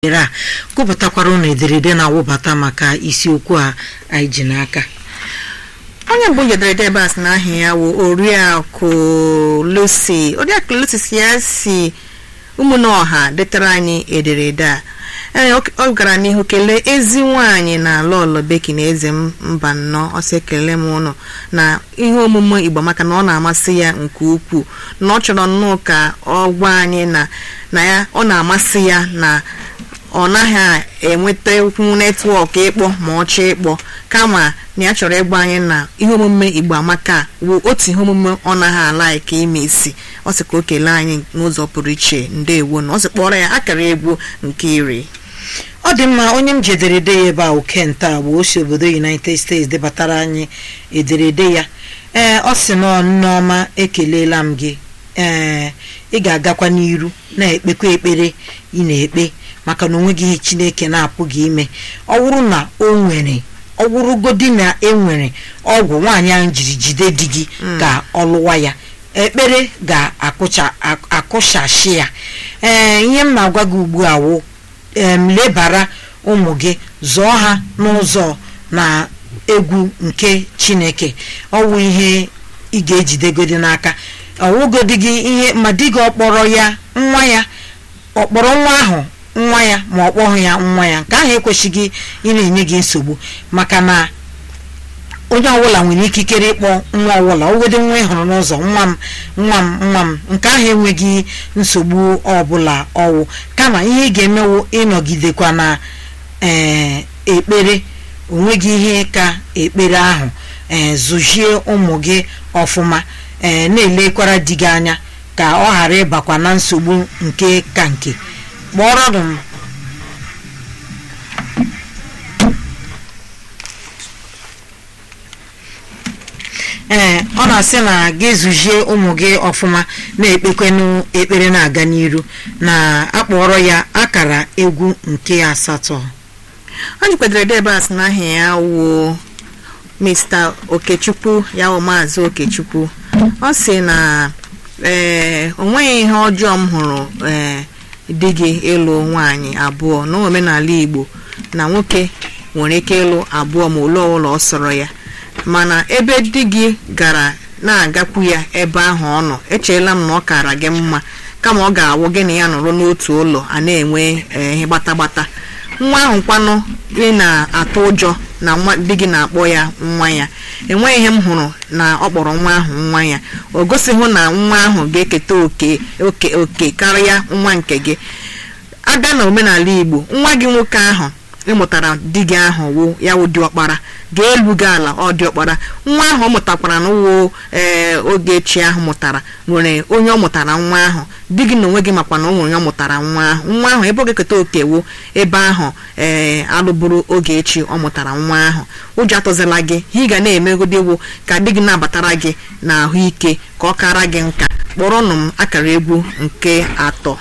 ere a gụpụtakwara ụnụ ederede na-awụbata maka isiokwu a anyị ji n'aka onye mbụ jedere ebe a sị na aha ya wụ oriakụ lucy oriakụ lucy si ya si ụmụnne ọha detara anyị ederede a ee ọ gara n'ihu kelee ezi nwaanyị na lọlọ beki na eze mba nnọọ ọsọ ekele m ụnụ na ihe omume igbo maka na ọ na-amasị ya nke ukwuu na ọ chọrọ nnọọ ka ọ gwa anyị na na ya ọ na-amasị ya na ọ naghị enweta okwu netwọk ịkpọ ma ọ chọọ ịkpọ kama na ya chọrọ ịgwa anyị na ihe omume igbo amaka wụ otu ihe omume ọ naghị ala ka ime isi ọ sị ka o kelee anyị n'ụzọ pụrụ iche ndeewo na ọ sị kpọrọ ya akara egwu nke iri ọ dị mma onye m ji ederede ya ebe a okenta bụ osi obodo united states debatara anyị ederede ya ee ọ sị na nneọma ekelela m gị ee ị ga-agakwa n'iru na-ekpekwa ekpere ị na-ekpe maka na onwe gị chineke na-apụghị ime ọ bụrụ na o nwere ọ bụrụgodi na e nwere ọgwụ nwaanyị ahụ jiri jide di gị ka ọ lụwa ya ekpere ga-akụchashi ya ee ihe m na-agwa gị ugbu a wụ em lebara ụmụ gị zụọ ha n'ụzọ na egwu nke chineke ọwụ ihe ị ga-ejidegodi n'aka ọwụgodi gị ihe ma di gị ọkpọrọ ya nwa ya ọkpọrọ nwa ahụ nwa ya ma ọ kpọghị ya nwa ya nke ahụ ekwesịghị ị na-enye gị nsogbu maka na onye ọbụla nwere ikikere ịkpọ nwa ọbụla ogode nwa ị hụrụ n'ụzọ nwa m nwa m nwa m nke ahụ enweghị nsogbu ọbụla ọwụ kama ihe ị ga-emewo ịnọgidekwa na ee ekpere onweghị ihe ka ekpere ahụ ee zụjie ụmụ gị ọfụma ee na-elekwara di gị anya ka ọ ghara ịbakwa na nsogbu nke ka nke kpọrọ m ee ọ na-asị na gị zụjie ụmụ gị ọfụma na-ekpekwenụ ekpere na-aga n'iru na akpọrọ ya akara egwu nke asatọ onye kwadoro ebe a sị na aha ya wụ mr okechukwu ya wụ maazị okechukwu ọ sị na ee o nweghị ihe ọjọọ m hụrụ ee di gị ịlụ nwaanyị abụọ n'omenala igbo na nwoke nwere ike ịlụ abụọ ma ole ọbụla ọ sọrọ ya mana ebe di gị gara na-agakwu ya ebe ahụ ọ nọ echeela m na ọ kara gị mma kama ọ ga-awụ gị na ya nọrọ n'otu ụlọ a na-enwe ihe gbatagbata nwa ahụ kwanụ gị na-atụ ụjọ na nwa di gị na-akpọ ya nwa ya enweghị ihe m hụrụ na ọ kpọrọ nwa ahụ nwa ya o gosighị na nwa ahụ ga-eketa oke oke oke karịa nwa nke gị abịa na omenala igbo nwa gị nwoke ahụ ịmụtara di gị ahụ wụ ya wụ diọkpara ga-elu gị ala ọ diọkpara nwa ahụ ọ mụtakwara na ụwo ee ogechi ahụ mụtara nwere onye ọ mụtara nwa ahụ di gị na onwe gị makwa na o nwere onye ọ mụtara nwa ahụ nwa ahụ ebe ọ ga-eketa oke wụ ebe ahụ ee alụbụrụ ogechi ọ mụtara nwa ahụ ụjọ atụzila gị ihe ị ga na-emegodi wụ ka di gị na-abatara gị na ahụike ka ọ kara gị nka kpọrọnụ m akara egwu nke atọ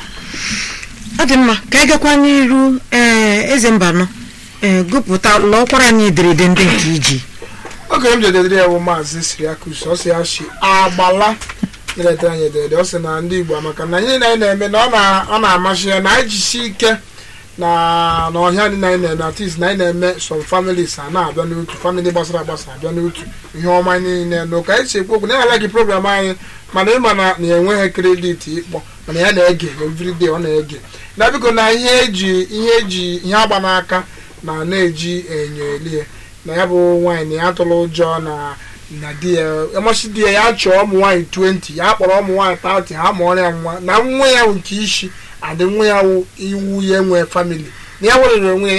ọ dị mma ka anyị gakwa n'iru ee eze mbanụ ee gụpụta lụọkwara anyị ederede ndị nke iji oge m jededere ya bụ maazị siriakus ọ sị ya shi agbala iletara anyị ederede ọ sị na ndị igbo maka na ihe anyị na-eme na ọ na-amasị ya na anyị jisi ike na n'ọhịa dị na anyị na-eme at least na anyị na-eme some families a na-abịa n'otu family gbasara agbasa abịa n'otu ihe ọma niile na ụka anyị si ekwu okwu na ala gị program anyị mana ịma na na-enweghị kredit ịkpọ mana ya na-ege everyday ọ na-ege na biko na ihe eji ihe eji ihe agba n'aka na na-eji enyo elie na ya bụ nwaanyị na ya tụrụ ụjọ na na di ya amasị di ya ya chọọ ụmụ nwaanyị 20 ya kpọrọ ụmụ nwaanyị 30 ha mụọrọ ya nwa na nwa ya nke isi adị nwa ya iwu ya nwee famili na ya werere onwe ya